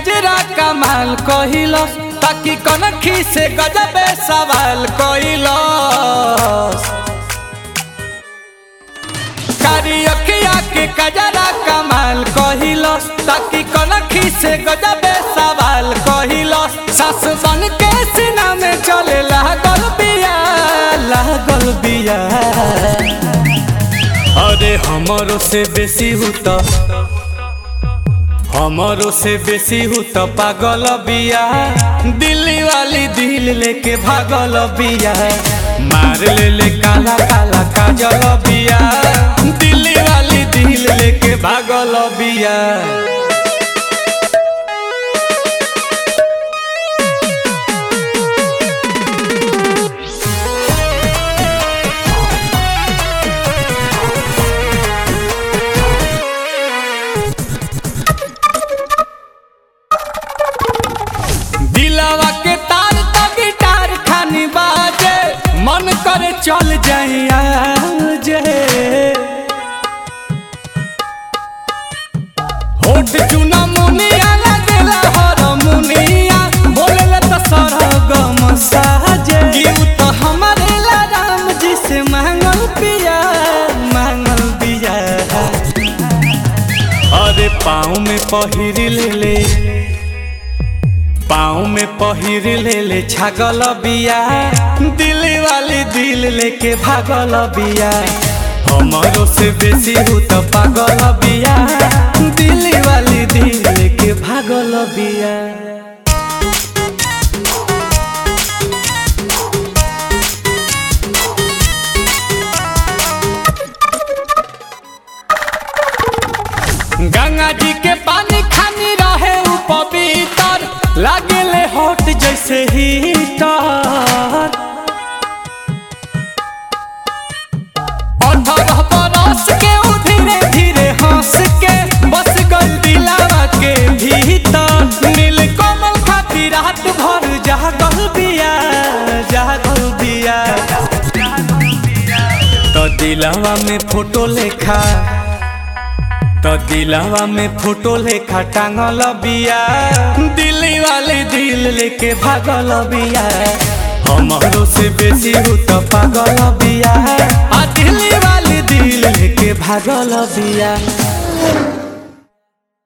कजरा कमाल कहिलस ताकि कनखी से गजबे सवाल कहिलस कारी अखिया के कजरा कमाल कहिलस ताकि कनखी से गजबे सवाल कहिलस सास बन के सीना में चले लागल बिया लागल बिया अरे हमरो से बेसी हूँ तो हमरो से बेसी हूँ तो पागल बिया दिल्ली वाली दिल लेके भागल बिया मार ले ले काला काला काजल बिया दिल्ली वाली दिल लेके भागल बिया दिलावा के तार तो गिटार खानी बाजे मन करे चल जाइया जे होठ चुना मुनिया लगेला हर मुनिया बोलेला तो सरगम साजे गीत तो हमारे ला राम जी से मांगल पिया मांगल पिया अरे पाँव में पहिर ले ले पाँव में पहिर ले ले छागल बिया दिल्ली वाली दिल लेके भागल बिया हमरो से बेसी हूँ तो पागल बिया दिल्ली वाली दिल लेके भागल बिया गंगा जी के पानी खानी रहे उ पवित्र लागेले हॉट जैसे हीटर अठारह बरस के उ धीरे धीरे हंस के बस गल दिलावा के भीतर नील कमल खाती रात भर जागल बिया जागल बिया तो दिलावा में फोटो लेखा तो दिलावा में फोटो लेखा टांगल बिया दिल्ली वाली दिल लेके भागल बिया हमरो से बेसी हूँ तो पागल बिया आ दिल्ली वाली दिल लेके भागल बिया